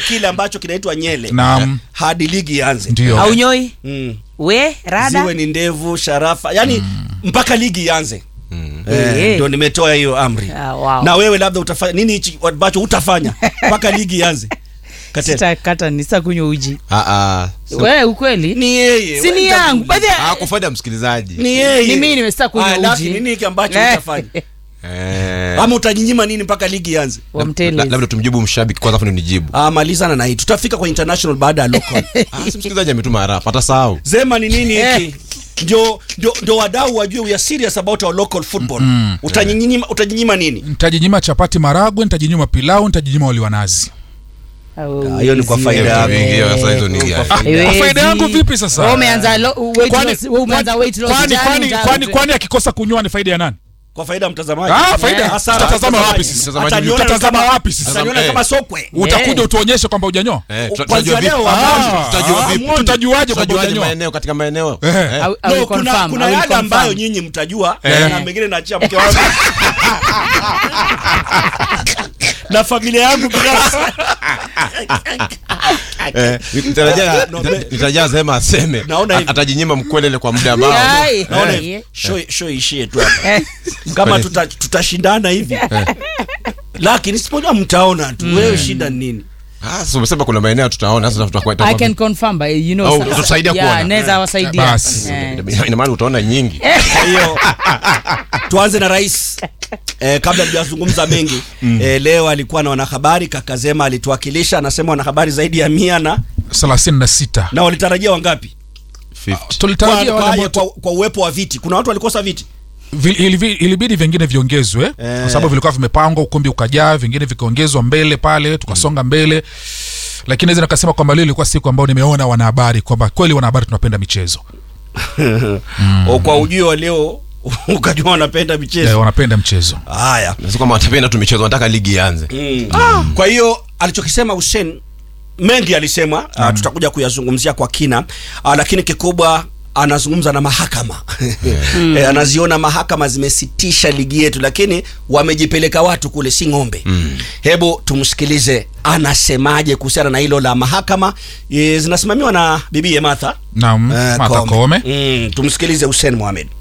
kile ambacho kinaitwa nyele Naam. hadi ligi ianze ndio aunyoi mm. we rada ziwe ni ndevu sharafa yani mpaka ligi ianze Eh. Eh, ndio nimetoa hiyo amri Ah, wow. na wewe labda utafanya nini hichi ambacho utafanya mpaka ligi ianze Katela. sitakata nitakunywa uji Ah, ah. So- we ukweli ni yeye si ni wewe yangu utakuuliza. By the- Ah, kufaida msikilizaji ni yeye Ni mimi nimesita kunywa Ah, uji. lakini nini hiki ambacho Eh. utafanya Eh, ama utajinyima nini mpaka ligi ianze wa la- mtelezi. labda tumjibu mshabiki kwanza afu ndio nijibu ah, malizana na hii tutafika kwa international baada ya local Ah, si msikilizaji ametuma harafu atasahau zema ni nini hiki ndio ndio ndio wadau wajue we are serious about our local football utajinyima utajinyima nini ntajinyima chapati maragwe ntajinyima pilau ntajinyima wali wa nazi Au- Ah, hiyo ni kwa faida yako. Wengi, sasa hizo ni- Kwa Ah, faida Haiwezi. Kwa faida yangu vipi sasa? Wewe umeanza lo- weight Kwani- loss- wewe umeanza weight loss kwani jana, kwani uta- kwani kwani akikosa kunywa ni faida ya nani kwa faida ya mtazamaji Ah, faida. Eh, hasara, Tutatazama mtazamaji. wapi sisi? Mtazamaji, Ataniona tutatazama kama- wapi sisi? ataniona Eh. kama sokwe utakuja utuonyeshe kwamba ujanyoa Eh, tuta- Kwanzia tutajua vipi? leo, Ah, ah, tutajua ah, vipi? muone. tutajuaje kwamba Tutajuaje ujanyoa maeneo katika maeneo Eh. Eh. I- I will no, kuna, confirm, kuna I will yale confirm. ambayo nyinyi mtajua Eh. na mengine naachia mke wangu na familia yangu binafsi Eh, nitarajia- No, nita- me- nitarajia sema aseme Naona hivi. atajinyima mkwelele kwa muda ambao Ai, naona eh. hivi, show show ishie tu hapa Eh, kama Kwani- tuta- tutashindana hivi lakini sipojua mtaona tu wewe shida ni nini Ah, sasa umesema kuna maeneo tutaona sasa tutakuwa I can confirm by you know Oh, sa- utusaidia yeah, kuona. naweza wasaidia Basi. Eh. ina maana utaona nyingi kwa hiyo tuanze na rais eh, kabla tujazungumza mengi eh, leo alikuwa na wanahabari kakazema alituwakilisha anasema wanahabari zaidi ya mia na thelathini na sita na walitarajia wangapi 50. kwa, tulitarajia wale kwa, ambao kwa, kwa uwepo wa viti kuna watu walikosa viti Vi- ilivi- ilibidi vingine viongezwe Eh. kwa sababu vilikuwa vimepangwa ukumbi ukajaa vingine vikaongezwa mbele pale tukasonga mbele lakini naweza nikasema kwamba leo ilikuwa siku ambayo nimeona wanahabari kwamba kweli wanahabari tunapenda michezo O, kwa ujio wa leo ukajua wanapenda eh, michezo wanapenda mchezo haya Na si kwamba watapenda tu michezo wanataka ligi ianze mm. kwa hiyo alichokisema Hussein mengi alisema uh, tutakuja kuyazungumzia kwa kina uh, lakini kikubwa anazungumza na mahakama e, anaziona mahakama zimesitisha ligi yetu lakini wamejipeleka watu kule si ng'ombe mm. hebu tumsikilize anasemaje kuhusiana na hilo la mahakama e, zinasimamiwa na bibie Martha naam eh, Martha Koome Mm, tumsikilize Hussein Mohamed